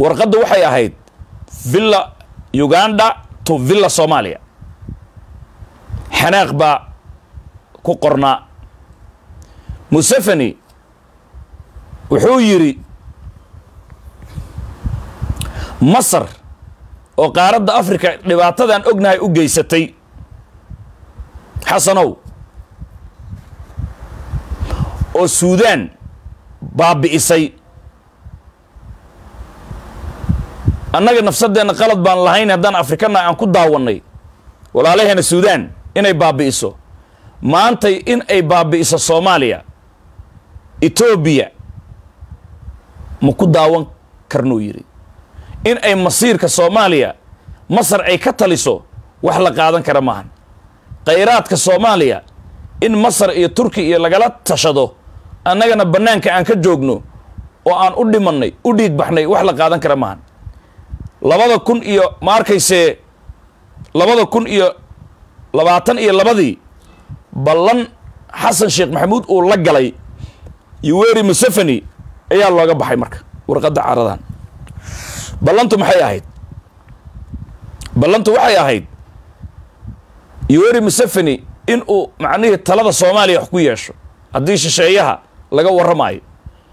warqadda waxay ahayd villa uganda to villa soomaaliya xanaaq baa ku qornaa museveni wuxuu yidhi masar oo qaaradda africa dhibaatadan ognahay u geysatay xasanow oo suudaan baabi'isay annaga nafsadeenna qalad baan lahayn haddaan afrikana aan ku daawannay walaalaheena suudaan inay baabi'iso maantay in ay baabi'iso soomaaliya etoobiya ma ku daawan karnuu yidhi in ay masiirka soomaaliya masar ay ka taliso wax la qaadan kara maahan khayraadka soomaaliya in masar iyo turki iyo lagala tashado annagana bannaanka aan ka joogno oo aan u dhimannay u dhiig baxnay wax la qaadan kara maahan labada kun iyo ma arkaysee labada kun iyo labaatan iyo labadii ballan xasan sheekh maxamuud uu la galay yuweri museveni ayaa looga baxay marka warqadda caradan ballantu maxay ahayd ballantu waxay ahayd yuweri museveni in uu macnihii talada soomaaliya wax ku yeesho haddii shisheeyaha laga warramaayo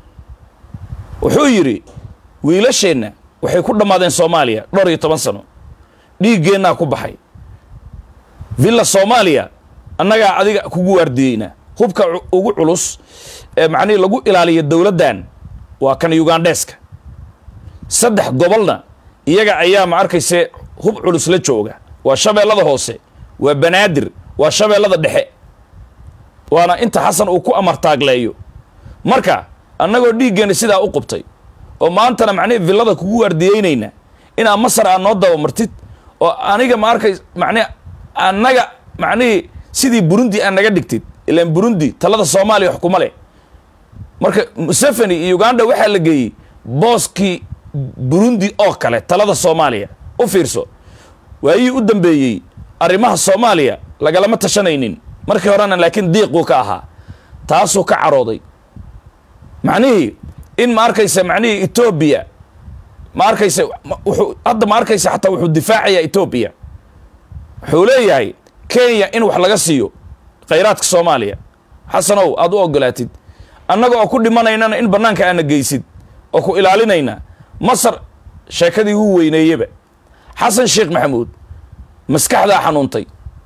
wuxuu yidhi wiilasheenna waxay ku dhammaadeen soomaaliya dhowr iyo toban sano dhiiggeennaa ku baxay villa soomaaliya annagaa adiga kugu waardiyeynaa hubka ugu culus ee macnihii lagu ilaaliya dowladdan waa kan ugandheeska saddex gobolna iyaga ayaa ma arkayse hub culus la jooga waa shabeellada hoose waa banaadir waa shabeellada dhexe waana inta xasan uu ku amartaagleeyo marka annagoo dhiiggeenna sidaa u qubtay oo maantana macnihi villada kugu waardiyeynayna inaa masar aad noo dabamartid oo aniga ma arkay macnihi annaga macnihii sidii burundi aad naga dhigtid ilaan burundi talada soomaaliya wax kuma leh marka museveni iyo uganda waxaa la geeyey booskii burundi oo kale talada soomaaliya u fiirso waayihii u dambeeyey arrimaha soomaaliya lagalama tashanaynin markii horena laakiin diiquu ka ahaa taasuu ka carooday macnihii in ma arkaysa macnihii etoobiya ma arkaysa wuxuu hadda ma arkaysa xataa wuxuu difaacayaa etoobiya wuxuu leeyahay kenya in wax laga siiyo khayraadka soomaaliya xasanow aad u ogolaatid annaga oo ku dhimanaynana in bannaanka aana geysid oo ku ilaalinayna masar sheekadii wuu weyneeyeba xasan sheekh maxamuud maskaxdaa xanuuntay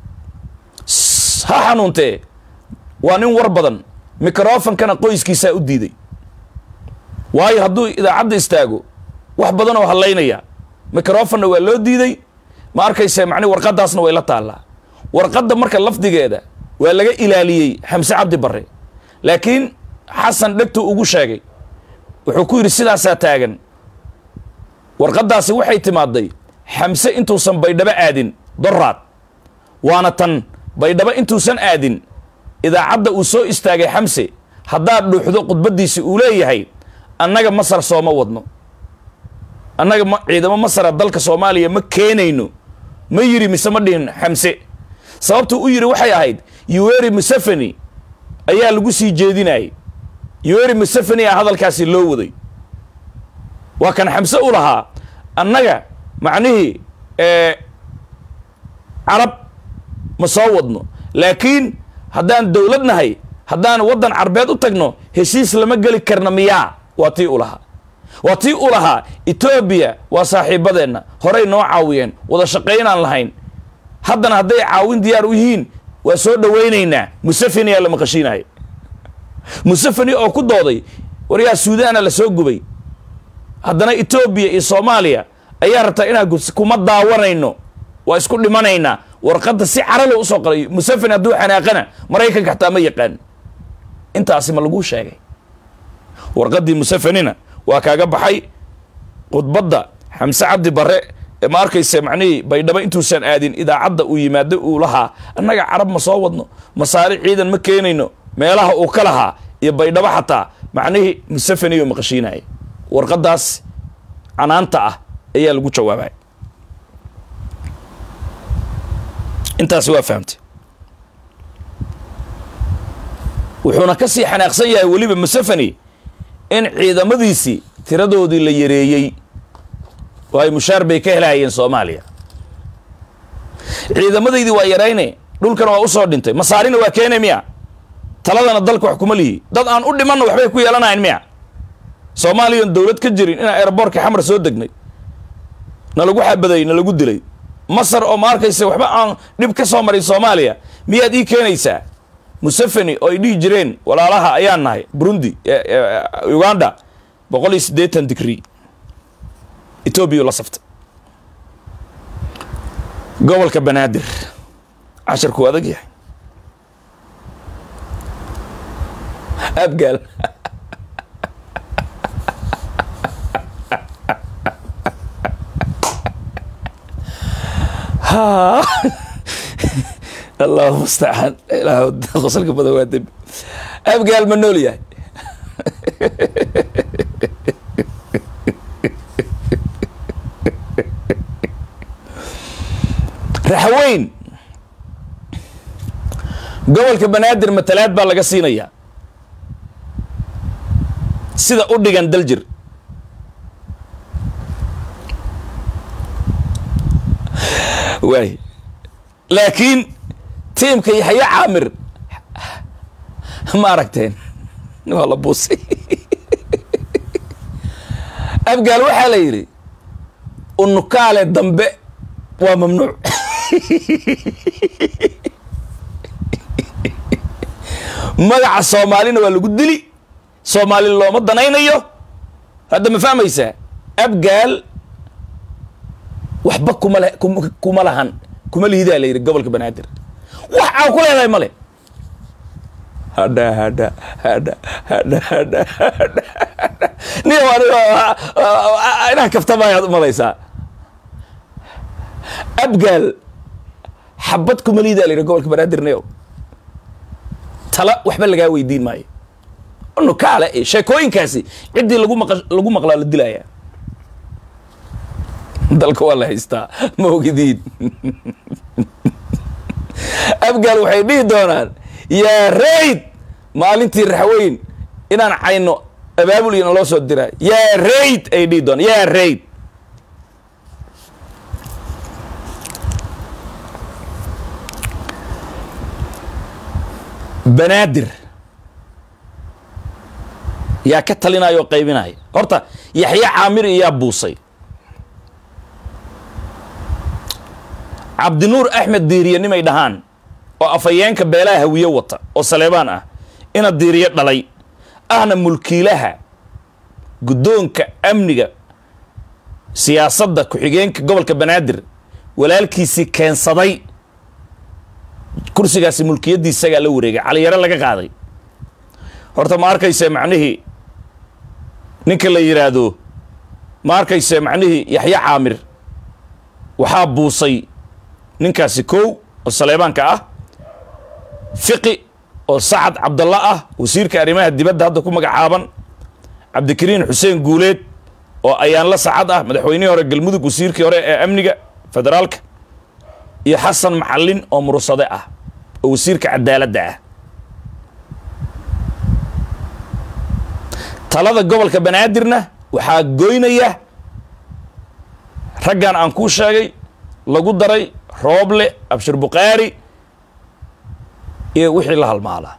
ha xanuuntee waa nin war badan mikrofonkana qoyskiisaa u diiday waayo hadduu idaacadda istaago wax badan oo hallaynaya mikrofonna waa loo diiday ma arkayse macni warqaddaasna way la taallaa warqadda marka lafdigeeda waa laga ilaaliyey xamse cabdi barre laakiin xasan dhegtuu ugu sheegay wuxuu ku yidhi sidaasaa taagan warqaddaasi waxay timaaday xamse intuusan baydhabo aadin doraad waana tan baydhabo intuusan aadin idaacadda uu soo istaagay xamse haddaad dhuuxdo khudbaddiisi uu leeyahay annaga masar sooma wadno annaga ma ciidamo masara dalka soomaaliya ma keenayno ma yidhi mise ma dhihin xamse sababtuu u yidhi waxay ahayd yuweri museveni ayaa lagu sii jeedinayay yuweri museveni a hadalkaasi loo waday waa kan xamse u lahaa annaga macnihii carab ma soo wadno laakiin haddaan dowlad nahay haddaan waddan carbeed u tagno heshiis lama geli karna miyaa waa tii u lahaa waa tii u lahaa etoobiya waa saaxiibadeenna horay noo caawiyeen wada shaqaynaan lahayn haddana hadday caawin diyaar u yihiin waa soo dhowaynaynaa museveni aa la maqashiinaya museveni oo ku dooday waryaa suudaana la soo gubay haddana etoobiya iyo soomaaliya ayaa rabtaa inaa kuma daawanayno waa isku dhimanaynaa warqadda si caralo usoo qalay museveni hadduu xanaaqana maraykanka xataa ma yaqaan intaasi ma laguu sheegay warqaddii musevenina waa kaaga baxay khudbadda xamse cabdi barre ee ma arkayse macnihii baydhabo intuusan aadin idaacadda uu yimaado uu lahaa annaga carab ma soo wadno masaari ciidan ma keenayno meelaha uu ka lahaa iyo baydhabo xataa macnihii museveni oo maqashiinaya warqaddaas canaanta ah ayaa lagu jawaabay intaasi waa fahamtay wuxuuna ka sii xanaaqsan yahay weliba museveni in ciidamadiisii tiradoodii la yareeyey waayo mushaar bay ka helahayeen soomaaliya ciidamadaydii waa yarayne dhulkana waa usoo dhintay masaarina waa keene miya taladana dalka wax kuma lihi dad aan u dhimanna waxbay ku yeelanahayn miya soomaaliyan dowlad ka jirin inaan aeroboortka xamar soo degnay na lagu xabaday na lagu dilay masar oo ma arkaysa waxba aan dhib ka soo marin soomaaliya miyaad ii keenaysaa museveni oo ay dhihi jireen walaalaha ayaan nahay burundi uganda boqol iyo siddeetan digrii etoobiya la saftay gobolka banaadir casharkuu adag yahay abgaal allahu mustacaan ilaah qosalka badan waa dembi abgaal ma nool yahay raxweyn gobolka banaadir matalaad baa laga siinayaa sida u dhigan daljir waay laakiin tiimka yaxya caamir ma aragteen waa la buusay abgaal waxaa la yidhi unukaale dambe waa mamnuuc magaca soomaalina waa lagu dili soomaali looma danaynayo hadda ma fahmaysaa abgaal waxba kuma le kuma lahan kuma lihidaa la yidhi gobolka banaadir wax aan ku leedahay male hadha hadha hadha hadha hadha hadha nin inaan kaftamayaad umalaysaa abgaal xabad kuma lihidaa la yidhi gobolka banaadir neo tala waxba lagaa weydiin maayo nukaale sheekooyinkaasi ciddii lagu maq lagu maqlaa la dilayaa dalka waa la haystaa ma ogidiin abgaal waxay dhihi doonaan yaa rayd maalintii raxweyn inaan cayno abaabul iyana loo soo diraa yaa rayd ay dhihi doonaan yaa rayd banaadir yaa ka talinaya oo qaybinaya horta yaxya caamir iyaa buusay cabdinuur axmed diiriye nimay dhahaan oo afhayeenka beelaha hawiye wata oo saleebaan ah ina diiriye dhalay ahna mulkiilaha guddoonka amniga siyaasadda ku-xigeenka gobolka banaadir walaalkiisii keensaday kursigaasi mulkiyaddiis isagaa la wareegay caliyare laga qaaday horta ma arkayse macnihii ninka la yidhaahdo ma arkayse macnihii yaxya caamir waxaa buusay ninkaasi kow oo saleebaanka ah fiqi oo sacad cabdalla ah wasiirka arrimaha dibadda hadda ku magacaaban cabdikariin xuseen guuleed oo ayaanla sacad ah madaxweynihii hore galmudug wasiirkii hore ee amniga federaalka iyo xasan macallin oo mursade ah oo wasiirka cadaaladda ah talada gobolka banaadirna waxaa goynaya raggan aan kuu sheegay lagu daray rooble abshir bukhaari iyo wixii la halmaalaa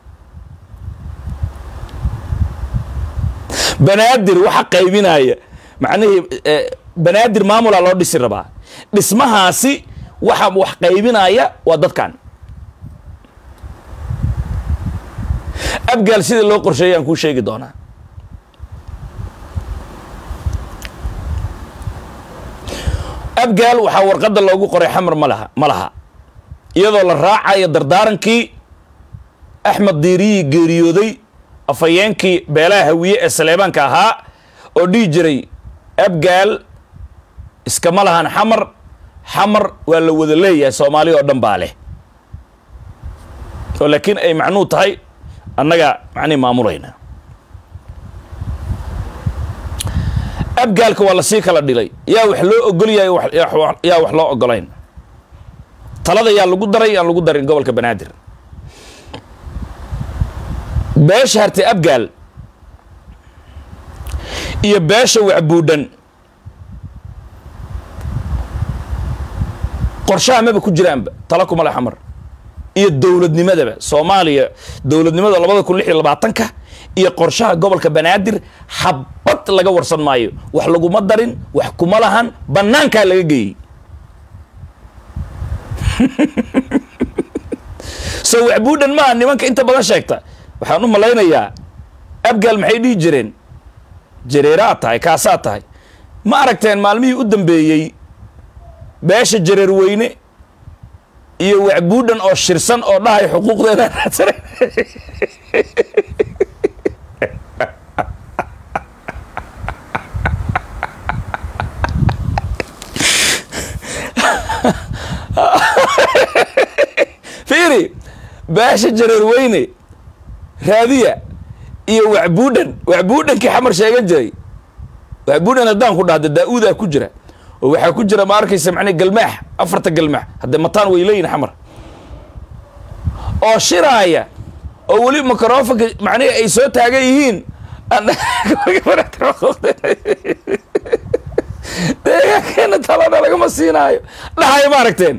banaadir waxa qaybinaya macnihii banaadir maamulaa loo dhisi rabaa dhismahaasi waxa wax qaybinaya waa dadkan abgaal sida loo qorsheeyay aan kuu sheegi doonaa abgaal waxaa warqadda loogu qoray xamar ma laha ma laha iyadoo la raacayo dardaarankii axmed diiriyii geeriyooday afhayeenkii beelaha hawiye ee saleebaanka ahaa oo dhihi jiray abgaal iskama lahan xamar xamar waa la wada leeyahay soomaali oo dhan baa leh oo laakiin ay macnuu tahay annaga macnihi maamulayna abgaalka waa lasii kala dhilay yaa wax loo ogol yahay yaa wax loo ogolayn talada yaa lagu daray yaan lagu darin gobolka banaadir beesha hartay abgaal iyo beesha wacbuudhan qorshaha maba ku jiraanba tala kuma le xamar iyo dowladnimadaba soomaaliya dowladnimada labada kun lix iyo labaatanka iyo qorshaha gobolka banaadir habad laga warsan maayo wax laguma darin wax kuma lahan banaankaa laga geeyey so waxbuudhan maaha nimanka inta badan sheegta waxaan u malaynayaa abgaal maxay dhihi jireen jareeraad tahay kaasaa tahay ma aragteen maalmihii u dambeeyey beesha jareer weyne iyo waxbuudhan oo shirsan oo dhahay xuquuqdeeda raadsanay fiiri beesha jareer weyne raadiya iyo waxbuudhan waxbuudhankii xamar sheegan jiray waxbuudhan haddaan ku dhahda daa-uudaa ku jira oo waxaa ku jira ma arkaysa macnaa galmaax afarta galmaax haddee mataan way leeyihin xamar oo shiraaya oo weli microfonka macnihi ay soo taagan yihiin deegaankeena talana lagama siinaayo dhahayo ma aragteen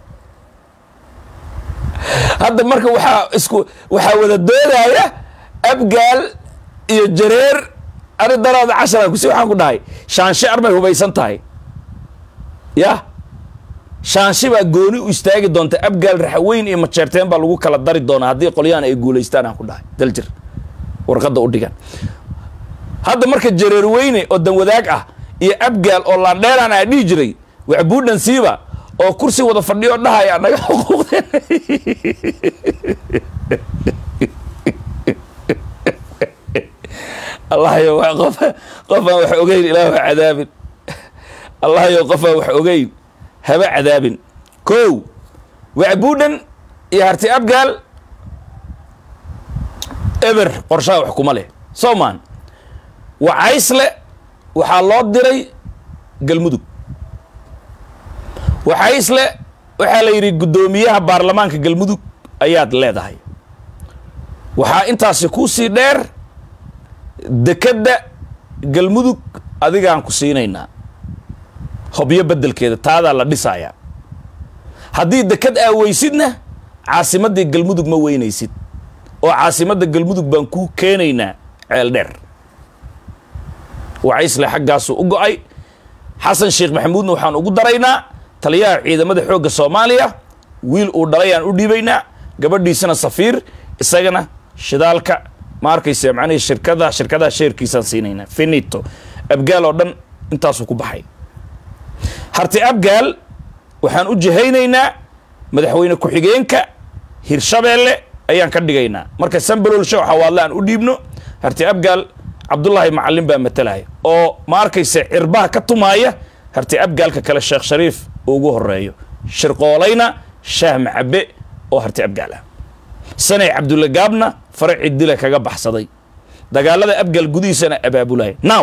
hadda marka waxaa isku waxaa wada doodaya abgaal iyo jareer ani daraada cashara kusi waxaan ku dhahay shaanshe armay hubaysan tahay ya shaanshe baa gooni u istaagi doonta abgaal raxweyn iyo majeerteen baa lagu kala dari doonaa haddii qolyahan ay guulaystaan aan ku dhahay daljir warqadda u dhigan hadda marka jareer weyne oo danwadaag ah iyo abgaal oo laandheeraan aa dhihi jiray waxbuudhan siiba oo kursi wada fadhiyo dhahaya naga xuquuqdeen allahyo qof qofaan wax ogeyn ilaah ha cadaabin allahyo qofaan wax ogeyn haba cadaabin kow waxbuudhan iyo harti abgaal eber qorshaha wax kuma leh soomaan wacaysle waxaa loo diray galmudug wacaysle waxaa la yidhi guddoomiyaha baarlamaanka galmudug ayaad leedahay waxaa intaasi kuu sii dheer dekedda galmudug adigaan ku siinaynaa hobyo beddelkeeda taadaa la dhisayaa haddii deked aa weysidna caasimaddii galmudug ma weynaysid oo caasimadda galmudug baan kuu keenaynaa ceel dheer wacaysle xaggaasuu u go-ay xasan sheekh maxamuudna waxaan ugu daraynaa taliyaha ciidamada xoogga soomaaliya wiil uu dhalayaan u dhiibaynaa gabadhiisana safiir isagana shidaalka ma arkaysa macnihii shirkada shirkadaha sheerkiisaan siinaynaa finito abgaal oo dhan intaasuu ku baxay harti abgaal waxaan u jihaynaynaa madaxweyne ku-xigeenka hirshabeelle ayaan ka dhigaynaa marka sambalolsha xawaadle aan u dhiibno harti abgaal cabdullaahi macalin baa matalaya oo ma arkaysa cirbaha ka tumaaya harti abgaalka kale sheekh shariif uu ugu horeeyo shirqoolayna shaah macabe oo harti abgaal ah sanay cabdulle gaabna faraci dila kaga baxsaday dagaalada abgaal gudihiisana abaabulaya now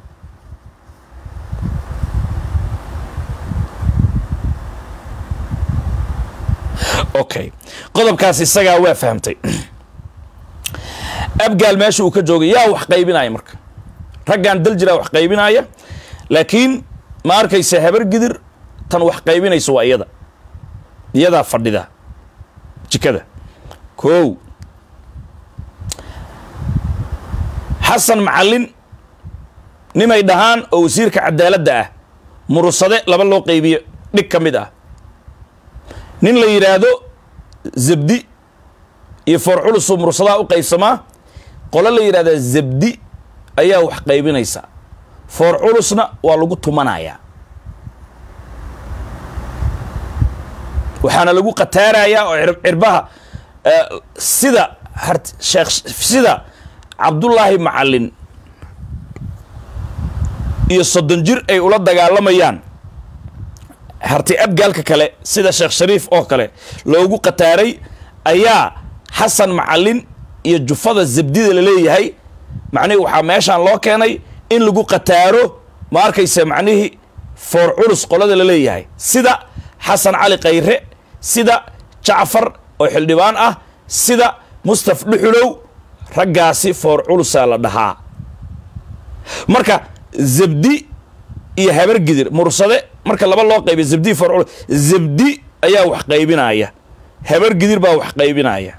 okay qodobkaas isagaa waa fahamtay abgaal meesha uu ka joogay yaa wax qaybinaya marka raggaan dal jiraa wax qaybinaya laakiin ma arkaysa habar gidir tan wax qaybinaysa waa iyada iyadaa fadhida jikada kow xasan macallin nimay dhahaan oo wasiirka cadaaladda ah murusade laba loo qaybiyo dhig ka mid ah nin la yidhaahdo zabdi iyo foor culusuu mursadaha u qaybsamaa qolo la yidhahdaa zabdi ayaa wax qaybinaysa foor culusna waa lagu tumanayaa waxaana lagu qataarayaa oo cirbaha sida sheekh sida cabdullaahi macallin iyo soddon jir ay ula dagaalamayaan harti abgaalka kale sida sheekh shariif oo kale loogu qataaray ayaa xasan macallin iyo jufada zabdida la leeyahay macnihii waxaa meeshaan loo keenay in lagu qataaro ma arkaysa macnihii foor culus qolada la leeyahay sida xasan cali khayre sida jacfar oo xildhibaan ah sida mustaf dhuxulow raggaasi foor culusaa la dhahaa marka zabdi iyo habargidir mursade marka laba loo qaybiy zabdi farcul zabdi ayaa wax qaybinaya habar gidir baa wax qaybinaya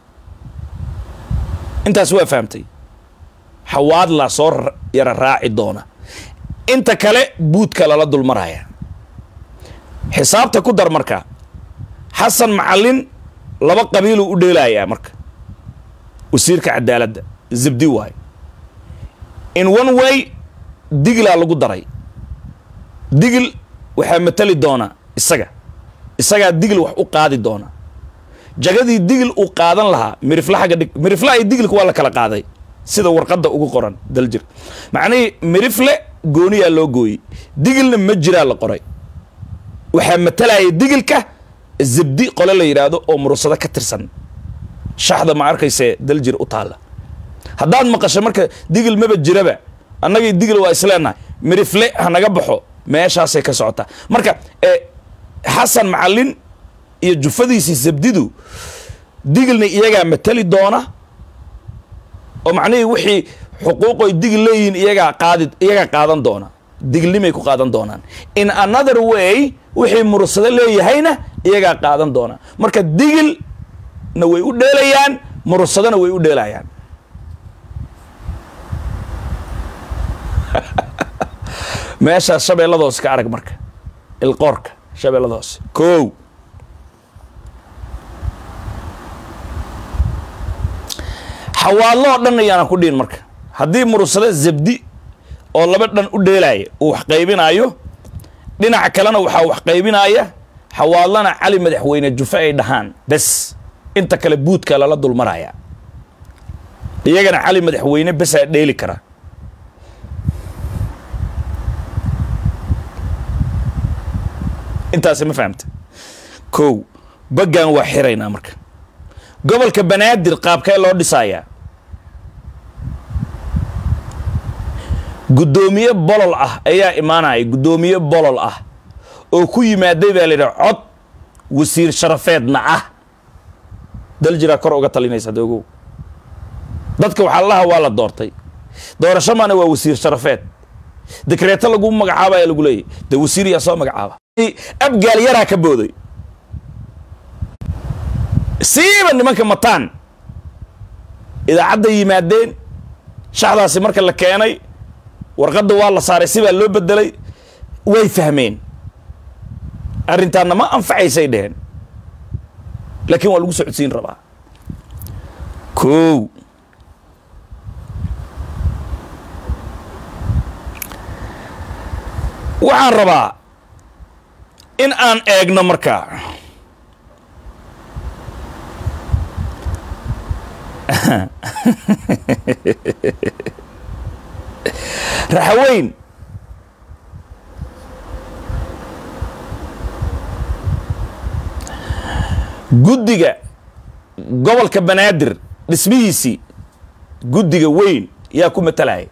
intaas waa fahamtay xawaadlaa soo yara raaci doona inta kale buudka lala dulmaraya xisaabta ku dar marka xasan macallin laba qabiiluu u dheelayaa marka wasiirka cadaaladda zabdi waayo in one way digilaa lagu daray digil waxaa matali doona isaga isagaa digil wax u qaadi doona jagadii digil uu qaadan lahaa mirifla xagga dhig mirifla iyo digilka waa la kala qaaday sida warqadda ugu qoran daljir macnihii mirifle gooniyaa loo gooyey digilna ma jiraa la qoray waxaa matalaya digilka zabdi qole la yidhaahdo oo murursado ka tirsan shaxda ma arkaysee daljir u taalla haddaad maqasho marka digil maba jiraba annagii digil waa isleenahay mirifle ha naga baxo meeshaasay ka socotaa marka xasan macallin iyo jufadiisii zabdidu digilna iyagaa matali doona oo macnihii wixii xuquuqoy digil leeyihiin iyagaa qaadi iyagaa qaadan doona digilnimay ku qaadan doonaan in another way wixii murursado leeyahayna iyagaa qaadan doona marka digilna way u dheelayaan murursadona way u dheelayaan meeshaas shabeellada hoose ka arag marka ilqoorka shabeellada hoose kow xawaadlo oo dhan ayaana ku dhihin marka haddii murursado zabdi oo laba dhan u dheelaya uu wax qaybinaayo dhinaca kalena waxaa wax qaybinaya xawaadlana cali madaxweyne jufe ay dhahaan bes inta kale buudka lala dulmaraya iyagana cali madaxweyne besaa dheeli kara intaasi ma fahamta kow baggan waa xiraynaa marka gobolka banaadir qaabkee loo dhisayaa guddoomiye bolol ah ayaa imaanaya guddoomiye bolol ah oo ku yimaaday baa la yidhaha cod wasiir sharafeedna ah dal jiraa kor uga talinaysa adogow dadka waxaa laha waa la doortay doorasho maana waa wasiir sharafeed dekreeto lagu magacaabaya lagu leeyahy de wasiir yaa soo magacaaba abgaal yaraa ka booday siiba nimanka mataan idaacadda yimaadeen shaxdaasi marka la keenay warqadda waa la saaray sibaa loo bedelay way fahmeen arrintaanna ma anfacaysay dheheen laakiin waa lagu socodsiin rabaa kow waxaan rabaa in aan eegno markaa raxaweyn guddiga gobolka banaadir dhismihiisii guddiga weyn yaa ku matalaya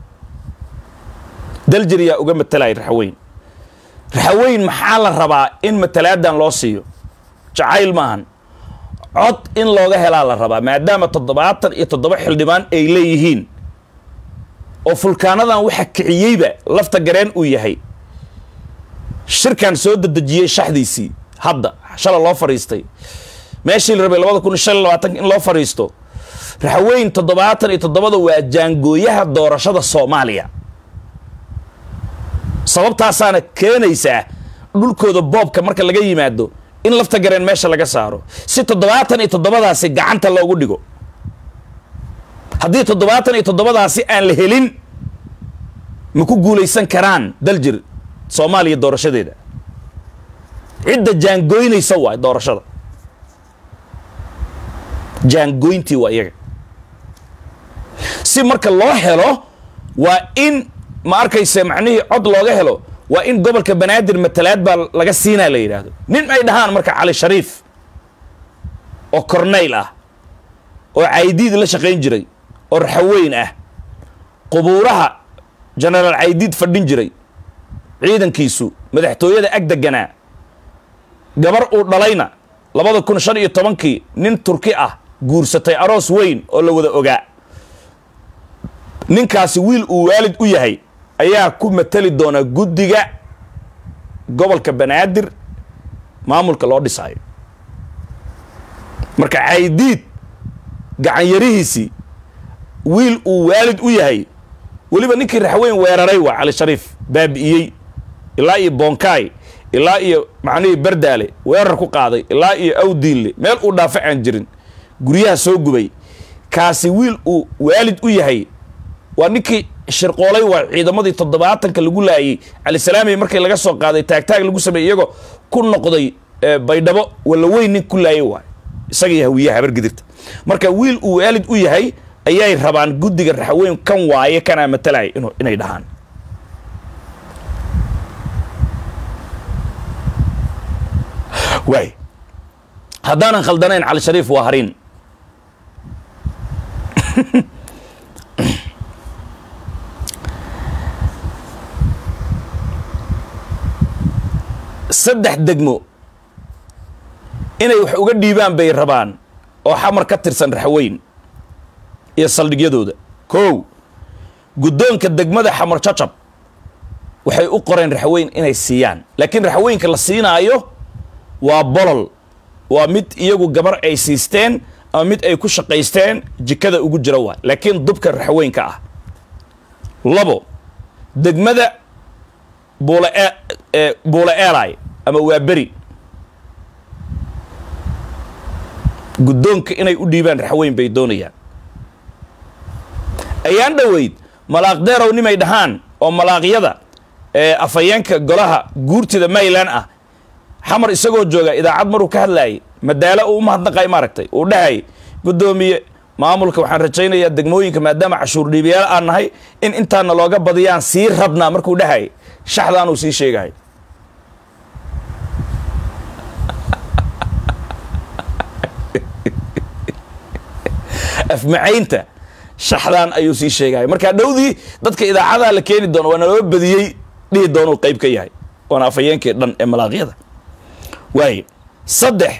daljir yaa uga matalaya raxaweyn raxaweyn maxaa la rabaa in matalaadan loo siiyo jacayl maahan cod in looga helaa la rabaa maadaama toddobaatan iyo toddoba xildhibaan ay leeyihiin oo fulkaanadan waxa kiciyeyba lafta gareen uu yahay shirkan soo dedejiyey shaxdiisii hadda shala loo fadhiistay meeshii la rabay labada kun iyo shan iyo labaatanka in loo fadhiisto raxweyn toddobaatan iyo toddobada waa jaangooyaha doorashada soomaaliya sababtaasaana keenaysaa dhulkooda boobka marka laga yimaado in lafta gareen meesha laga saaro si toddobaatan iyo toddobadaasi gacanta loogu dhigo haddii toddobaatan iyo toddobadaasi aan la helin ma ku guulaysan karaan daljir soomaaliya doorashadeeda cidda jaangooynaysa waay doorashada jaangooyntii waa iyaga si marka loo helo waa in ma arkayse macnihii cod looga helo waa in gobolka banaadir matalaad baa laga siinaa la yidhaahdo nin ay dhahaan marka cali shariif oo corneyl ah oo caydiid la shaqayn jiray oo raxaweyn ah qubuuraha genaraal caydiid fadhin jiray ciidankiisu madaxtooyada ag deganaa gabar uu dhalayna labada kun shan iyo tobankii nin turki ah guursatay aroos weyn oo la wada ogaa ninkaasi wiil uu waalid u yahay ayaa ku matali doona guddiga gobolka banaadir maamulka loo dhisaayo marka caydiid gacanyarihiisii wiil uu waalid u yahay weliba ninkii raxweyn weeraray waa cali shariif baabi'iyey ilaa iyo bonkaay ilaa iyo macnihii bardaale weerar ku qaaday ilaa iyo awdiinle meel uu dhaafa aan jirin guryaha soo gubay kaasi wiil uu waalid u yahay waa ninkii shirqoolay waa ciidamadii toddobaatanka lagu laayey calisalaamey markii laga soo qaaday taagtaag lagu sameeyey iyagoo ku noqday baydhabo walla weyn nin ku laayay waay isagii hawiyaha habargidirta marka wiil uu waalid u yahay ayay rabaan guddiga raxweyn kan waaye kanaa matalaya inu inay dhahaan waay haddaanan khaldanayn cali shariif waa hariin saddex degmo inay wax uga dhiibaan bay rabaan oo xamar ka tirsan raxweyn iyo saldhigyadooda kow guddoonka degmada xamar jacab waxay u qoreen raxweyn inay siiyaan laakiin raxweynka la siinaayo waa bolol waa mid iyagu gabar ay siisteen ama mid ay ku shaqaysteen jikada ugu jira waay laakiin dubka raxweynka ah labo degmada buula e buula eelay ama waa beri guddoonka inay u dhiibaan raxweyn bay doonayaan ayaan dhoweyd malaaq deerow nimay dhahaan oo malaaqyada ee afhayeenka golaha guurtida mayland ah xamar isagoo jooga idaacad maruu ka hadlaayay madaalo uu umahadnaqay maaragtay uu dhahay guddoomiye maamulka waxaan rajaynayaa degmooyinka maadaama cashuur dhiibayaal aan nahay in intaana looga badiyaan sii rabnaa markuu dhahay shaxdaanuu sii sheegahay afmacaynta shaxdaan ayuu sii sheegaya marka dhowdii dadka idaacadaha la keeni doono waa naloo badiyey dhihi doonuu qayb ka yahay waana afhayeenkii dhan ee malaaqyada waaye saddex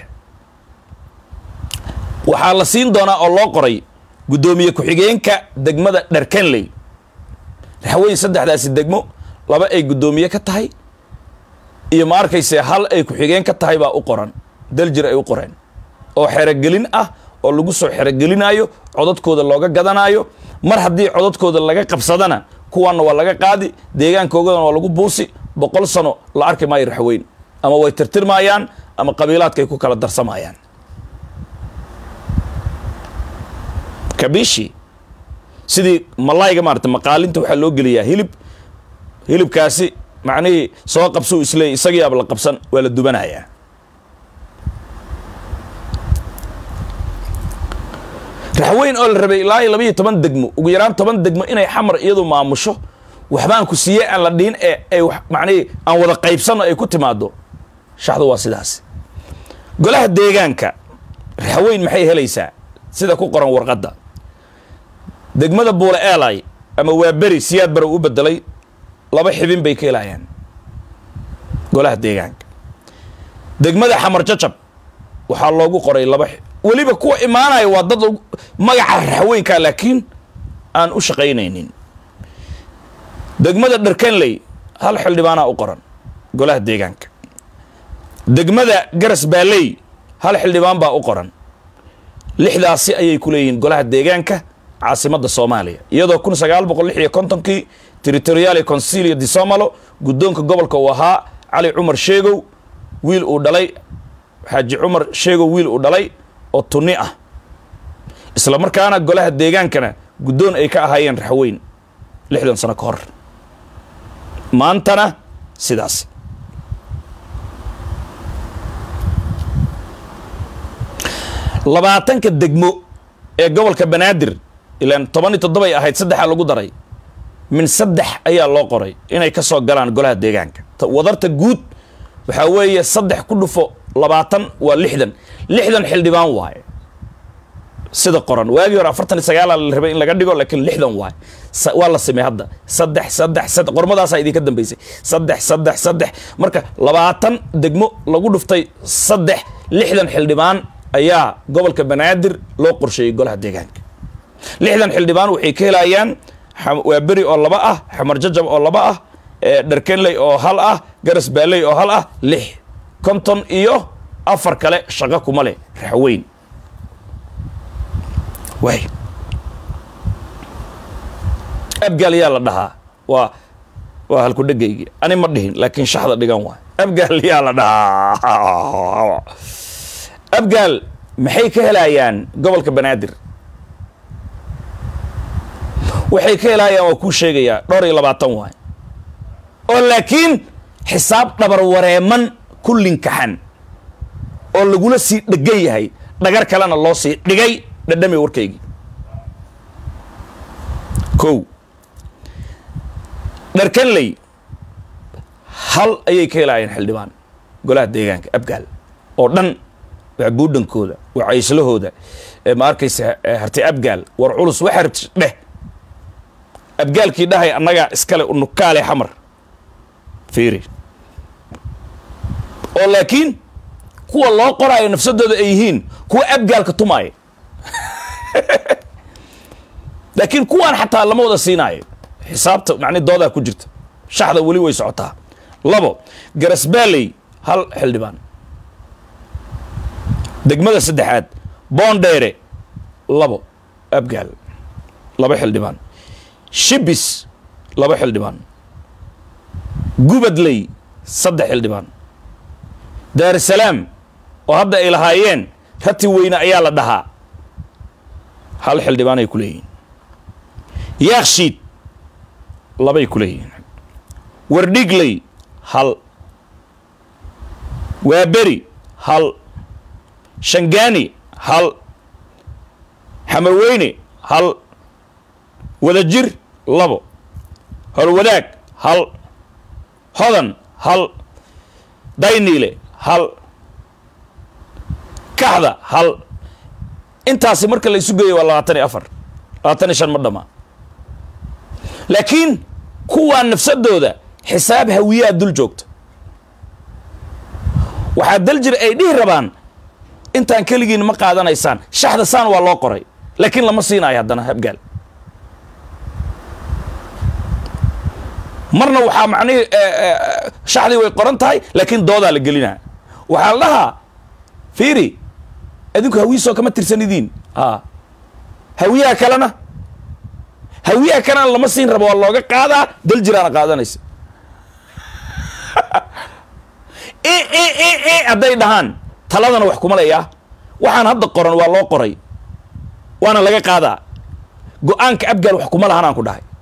waxaa la siin doonaa oo loo qoray guddoomiye ku-xigeenka degmada dharkanley raxweyn saddexdaasi degmo laba ay guddoomiye ka tahay iyo ma arkayse hal ay ku-xigeen ka tahay baa u qoran daljir ay u qoreen oo xerogelin ah oo lagu soo xerogelinaayo codadkooda looga gadanaayo mar haddii codadkooda laga qabsadana kuwaanna waa laga qaadi deegaankoogana waa lagu buusi boqol sano la arki maayo raxweyn ama way tirtirmaayaan ama qabiilaadkay ku kala darsamayaan kabishi sidii malayga maarata maqaalinta waxaa loo geliyaa hilib hilibkaasi macnihii soo qabsuu isleey isagiiaba la qabsan waa la dubanayaa raxweyn oo la rabay ilaa iyo labaiyo toban degmo ugu yaraan toban degmo inay xamar iyadu maamusho waxbaan ku siiyey aan la dhihin ee ay macnihii aan wada qaybsanno ay ku timaado shaxdu waa sidaas golaha deegaanka raxweyn maxay helaysaa sida ku qoran warqadda degmada buule eelay ama waa beri siyaad bara u bedelay laba xibin bay ka helayaan golaha deegaanka degmada xamar jacab waxaa loogu qoray laba weliba kuwa imaanaya waa dad magaca raxweynka laakiin aan u shaqaynaynin degmada dharkanley hal xildhibaanaa u qoran golaha deegaanka degmada garas baaley hal xildhibaan baa u qoran lixdaasi ayay ku leeyihiin golaha deegaanka caasimadda soomaaliya iyadoo kun sagaal boqol lix iyo kontonkii territoriale consilia di somalo guddoonka gobolka uu ahaa cali cumar sheegow wiil uu dhalay xaaji cumar sheegow wiil uu dhalay oo tunni ah isla markaana golaha deegaankana guddoon ay ka ahaayeen raxweyn lixdan sano ka hor maantana sidaas labaatanka degmo ee gobolka banaadir ilaan toban iyo toddobay ahayd saddexaa lagu daray min saddex ayaa loo qoray inay ka soo galaan golaha deegaanka wadarta guud waxaa weeye saddex ku dhufo labaatan waa lixdan lixdan xildhibaan waaye sida qoran waagii hore afartan iyo sagaala la rabay in laga dhigo laakiin lixdan waaye waa la samey hadda saddex saddex saddex qormadaasaa idinka dambeysay saddex saddex saddex marka labaatan degmo lagu dhuftay saddex lixdan xildhibaan ayaa gobolka banaadir loo qorsheeyey golaha deegaanka lixdan xildhibaan waxay ka helayaan waa beri oo laba ah xamar jajab oo laba ah dharkenley oo hal ah garas baaley oo hal ah lix konton iyo afar kale shaqo kuma leh raxweyn waay abgaal yaa la dhahaa waa waa halku dhegaygi ani ma dhihin laakiin shaxda dhigan waay abgaal yaa la dhahaa abgaal maxay ka helayaan gobolka banaadir waxay ka helayaan waa kuu sheegayaa dhowr iyo labaatan waay oo laakiin xisaab dhabar wareeman ku linkaxan oo lagula sii dhegan yahay dhagar kalena loo sii dhigay dhadhami warkaygii kow dharkanley hal ayay ka helaayeen xildhibaan golaha deegaanka abgaal oo dhan waa buudhankooda waa cayslahooda ma arkaysa hartay abgaal war culus waxa rabti dheh abgaalkii dhahay annagaa iskale unukaale xamar fiiri oo laakiin kuwa loo qoraayo nafsadooda ay yihiin kuwa abgaalka tumaaya laakiin kuwaan xataa lama wada siinaayo xisaabta macni doodaa ku jirta shaxda weli way socotaa labo garasbaaley hal xildhibaan degmada saddexaad boondheere labo abgaal laba xildhibaan shibis laba xildhibaan gubadley saddex xildhibaan daarusalaam oo hadda ay lahaayeen rati weyne ayaa la dhahaa hal xildhibaan ay ku leeyihiin yaakshiid labay ku leeyihiin wardhigley hal waaberi hal shangaani hal xamarweyne hal wadajir labo horwadaag hal hodan hal dayniile hal kaxda hal intaasi marka la isu geeyo waa labaatan iyo afar labaatan iyo shan ma dhama laakiin kuwaa nafsadooda xisaab hawiyaa dul joogta waxaa daljir ay dhihi rabaan intaan keligiin ma qaadanaysaan shaxda saan waa loo qoray laakiin lama siinaayo haddana habgaal marna waxaa macnihii shaxdii way qoran tahay laakiin doodaa la gelinaa waxaa la dhahaa fiiri adinku hawiisoo kama tirsanidiin a hawiyaha kalena hawiyaha kalena lama siin rabo waa looga qaadaa dal jiraana qaadanaysa hadday dhahaan taladana wax kuma leeyaa waxaan hadda qoran waa loo qoray waana laga qaadaa go-aanka abgaal wax kuma lahanaan ku dhahay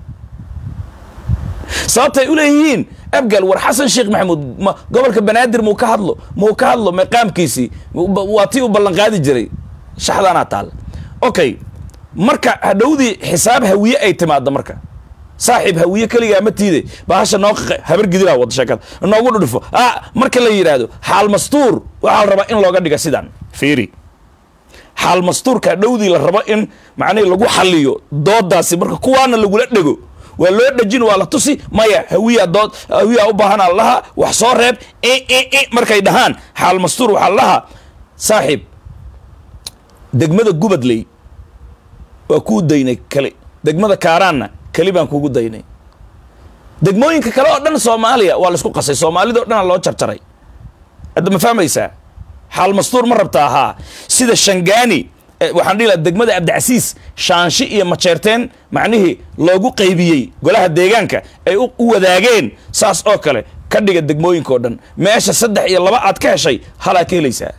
sababtay u leeyihiin abgaal war xasan sheekh maxamuud ma gobolka banaadir muu ka hadlo muu ka hadlo maqaamkiisii waa tii u ballanqaadi jiray shaxdaanaa taalla okay marka hadhowdii xisaab hawiye ay timaaddo marka saaxiib hawiye keligaa ma tiide bahasha noo qaqe habar gidilaa wada sheekada noogu dhudhufo ah marka la yidhaahdo xaal mastuur waxaa la rabaa in looga dhiga sidaan fiiri xaal mastuurka hadhowdii la rabo in macnihi lagu xaliyo doodaasi marka kuwaana lagula dhego waa loo dhejin waa la tusi maya hawiya dood hawiya u baahanaa laha wax soo reeb markay dhahaan xaal mastuur waxaa lahaa saaxiib degmada gubadley waa kuu daynay kali degmada kaaraanna keli baan kugu daynay degmooyinka kale oo dhan soomaaliya waa laisku qasay soomaalida o dhanaa loo jarjaray hadda ma fahmaysaa xaal mastuur ma rabta ahaa sida shangaani waxaan dhihi laha degmada abdicasiis shaanshi iyo majeerteen macnihii loogu qaybiyey golaha deegaanka ay u wadaageen saas oo kale ka dhiga degmooyinka oo dhan meesha saddex iyo laba aad ka heshay halaa ka helaysaa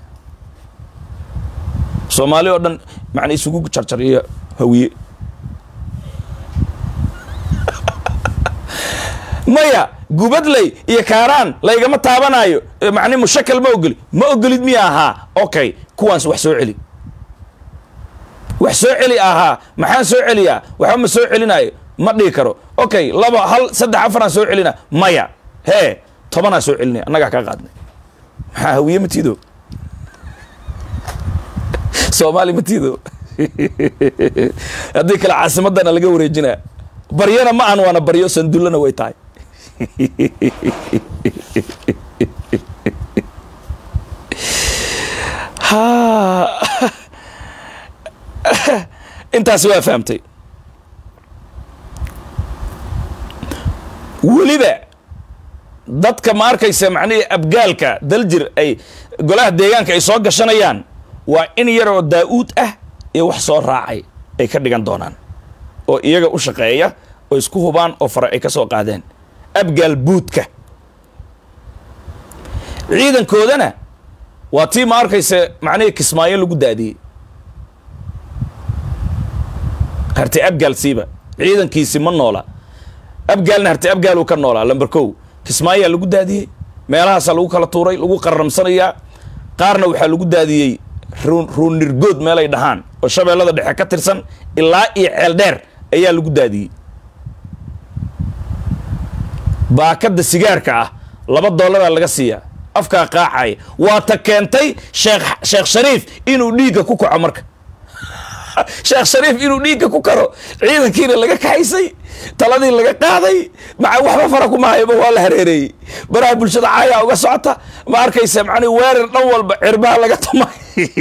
soomaali oo dhan macna isugu jarjar iyo hawiye maya gubadley iyo kaaraan laygama taabanaayo macni mushakal ma ogoli ma ogolid miya ahaa okay kuwaans wax soo celi wax soo celi ahaa maxaan soo celiyaa waxba ma soo celinaayo ma dhihi karo okay laba hal saddex afaraan soo celina maya hee tobanaa soo celinaya annagaa kaa qaadnay maxaa hawiye matiido soomaali matiido haddii kale caasimadana laga wareejinaa baryana ma aan waana baryo sandullana way tahay intaasi waa fahamtay weliba dadka ma arkaysa macnihii abgaalka daljir ay golaha deegaanka ay soo gashanayaan waa in yaroo daa-uud ah iyo wax soo raacay ay ka dhigan doonaan oo iyaga u shaqeeya oo isku hubaan oo fare ay ka soo qaadeen abgaal buudka ciidankoodana waa tii ma arkaysa macnihii kismaayo lagu daadiyey harti abgaal siiba ciidankiisi ma noola abgaalna harti abgaaluu ka noolaa lamber kow kismaayaa lagu daadiyey meelahaasaa lagu kala tuuray lagu qarramsanayaa qaarna waxaa lagu daadiyey ruunirgood meelay dhahaan oo shabeellada dhexe ka tirsan ilaa iyo ceel dheer ayaa lagu daadiyey baakadda sigaarka ah laba dollaraa laga siiyaa afkaa qaacaya waa ta keentay sheekh sheekh shariif inuu dhiigga ku kaco marka sheekh shariif inuu dhiigga ku karo ciidankiina laga kaxaysay taladii laga qaaday maa waxba fara kuma hayaba waa la hareereeyey baraha bulshada caayaa uga socota ma arkaysa macnii weerar dhan walba cirbaha laga tumay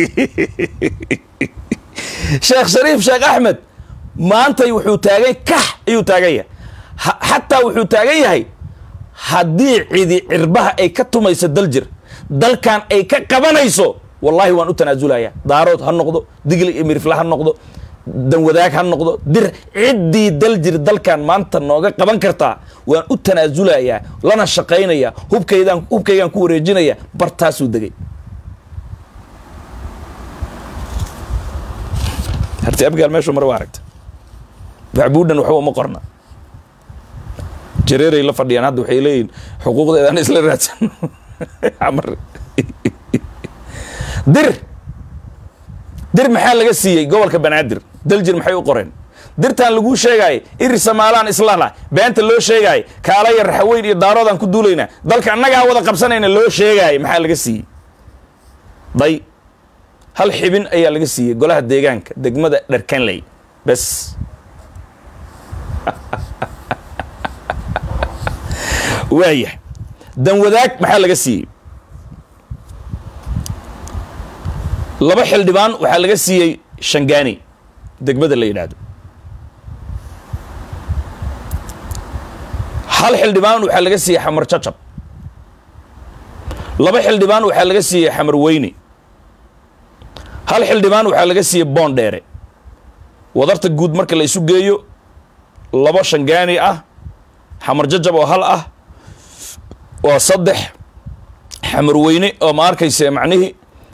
sheekh shariif sheekh axmed maantay wuxuu taagan kax ayuu taagan yahay xataa wuxuu taagan yahay haddii cidi cirbaha ay ka tumayso daljir dalkan ay ka qabanayso wallahi waan u tanaasulaya daarood ha noqdo digli iyo mirifle ha noqdo danwadaag ha noqdo dir ciddii daljir dalkan maanta nooga qaban kartaa waan u tanaasulayaa lana shaqaynaya hubkaydaan hubkaygaan ku wareejinaya bartaasuu degay harti abgaal meeshuu mare waa aragta baxbuudhan waxba uma qorna jareeray la fadhiyaan hadda waxay leeyihin xuquuqdeedaan isla raadsan dir dir maxaa laga siiyey gobolka banaadir daljir maxay u qoreen dirtaan laguu sheegaayay iri samaalaan islana beenta loo sheegaayay kaalaya raxaweyn iyo daaroodaan ku duulaynaa dalka annagaa wada qabsanayna loo sheegaayay maxaa laga siiyey day hal xibin ayaa laga siiyey golaha deegaanka degmada dharkanley bes waaya danwadaag maxaa laga siiyey laba xildhibaan waxaa laga siiyey shangaani degmada la yidhaahdo hal xildhibaan waxaa laga siiyey xamar jacab laba xildhibaan waxaa laga siiyey xamar weyne hal xildhibaan waxaa laga siiyey boondheere wadarta guud marka la isu geeyo labo shangaani ah xamar jajab oo hal ah waa saddex xamar weyne oo ma arkayse macnihii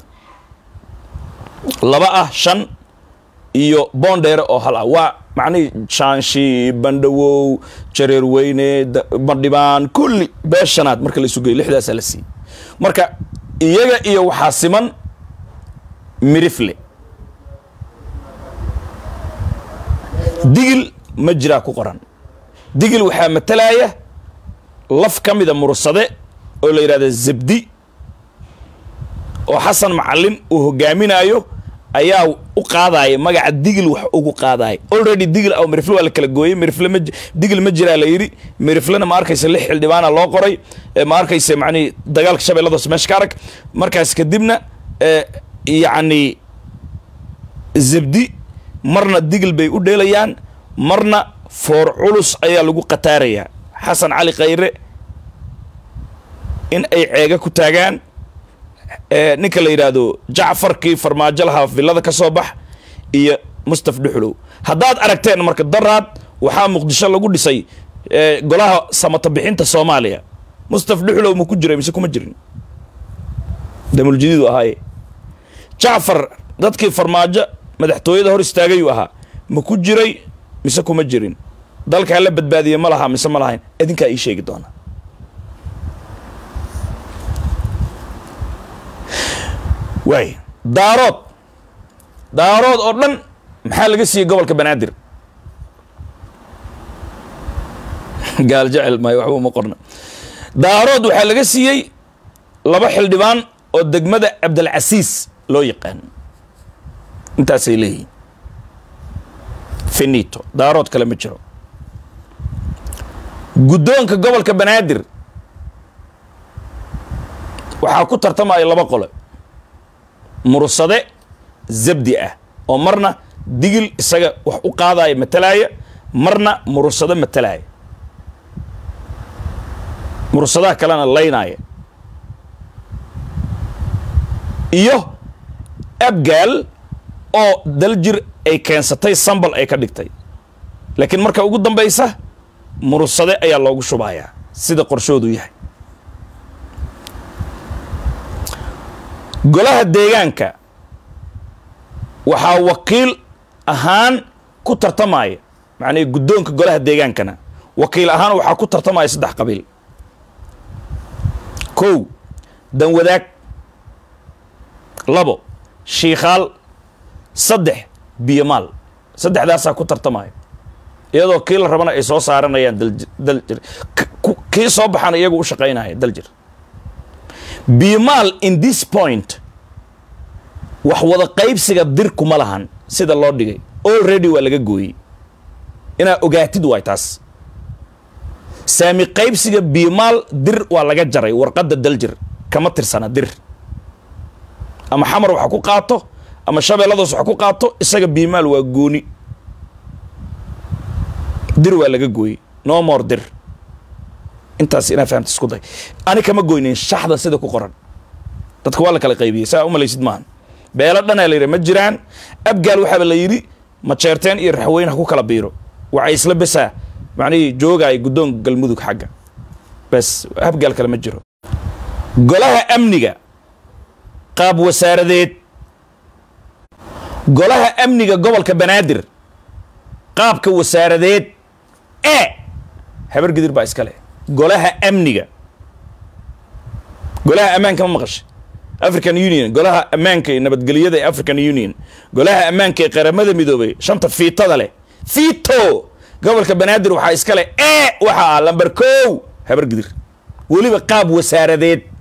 laba ah shan iyo boondheere oo hal ah waa macnihii shaanshi bandhawow jareer weyne bandhibaan kulli bee shanaad marka la isu geeyo lixdaasaa la siiyey marka iyaga iyo waxaa siman mirifle digil ma jiraa ku qoran digil waxaa matalaya laf ka mida mursade oo la yidhahda zabdi oo xasan macalin uu hogaaminaayo ayaa u qaadaya magaca digil wax ugu qaadaya already digil aw mirifle waa la kala gooyey mirifle ma digil ma jiraa la yidhi miriflena ma arkaysa lix xildhibaana loo qoray ma arkaysa macnihi dagaalka shabeelladas meesha ka arag markaas kadibna yacni zabdi marna digil bay u dheelayaan marna foor culus ayaa lagu qataarayaa xasan cali khayre in ay ceega ku taagaan ninka la yidhaahdo jacfarkii farmaajo lahaa villada ka soo bax iyo mustaf dhuxulow haddaad aragteen marka daraad waxaa muqdisho lagu dhisay golaha samata bixinta soomaaliya mustaf dhuxulow ma ku jiray mise kuma jirin damuljadiidu ahaaye jacfar dadkii farmaajo madaxtooyada hor istaagayuu ahaa ma ku jiray mise kuma jirin dalkaa la badbaadiye ma lahaa mise ma lahayn idinkaa ii sheegi doona waay daarood daarood oo dhan maxaa laga siiyey gobolka banaadir gaal jecel maayo waxba uma qorna daarood waxaa laga siiyey laba xildhibaan oo degmada cabdilcasiis loo yaqaan intaasay leeyihiin finito daarood kale ma jiro guddoonka gobolka banaadir waxaa ku tartamaya laba qole mursade zabdi ah oo marna digil isaga wax u qaadaya matalaaya marna mursado matalaaya mursadaha kalena laynaaya iyo abgaal oo daljir ay keensatay sambal ay ka dhigtay laakiin marka ugu dambaysa mursade ayaa loogu shubayaa sida qorshoodu yahay golaha deegaanka waxaa wakiil ahaan ku tartamaya macnihii guddoonka golaha deegaankana wakiil ahaan waxaa ku tartamaya saddex qabiil kow danwadaag labo shiikhaal saddex biyomaal saddexdaasaa ku tartamaya iyadoo kii la rabana ay soo saaranayaan daljir kii soo baxana iyagu u shaqaynaya daljir biyomaal in this point wax wada qaybsiga dir kuma lahan sida loo dhigay already waa laga gooyey inaa ogaatid waay taas saami qaybsiga biyomaal dir waa laga jaray warqadda daljir kama tirsana dir ama xamar waxa ku qaato ama shabeelladoos waxa ku qaato isaga biyomaal waa gooni dir waa laga gooyey no more dir intaas inaa fahamta isku day ani kama goynin shaxda sida ku qoran dadka waa la kala qaybiyey saa umalaysid maaha beelo dhanaa la yidhi ma jiraan abgaal waxaaba la yidhi majeerteen iyo raxweyn ha ku kala biiro waxay isla besaa macnihii joogaay guddoonka galmudug xagga bes habgaal kale ma jiro golaha amniga qaab wasaaradeed golaha amniga gobolka banaadir qaabka wasaaradeed ee habar gidir baa iska leh golaha amniga golaha ammaanka ma maqashay african union golaha ammaanka ee nabadgelyada ee african union golaha ammaanka ee qaramada midoobay shanta fiitada leh fiito gobolka banaadir waxaa iska leh ee waxa ah lamber kow habar gidir weliba qaab wasaaradeed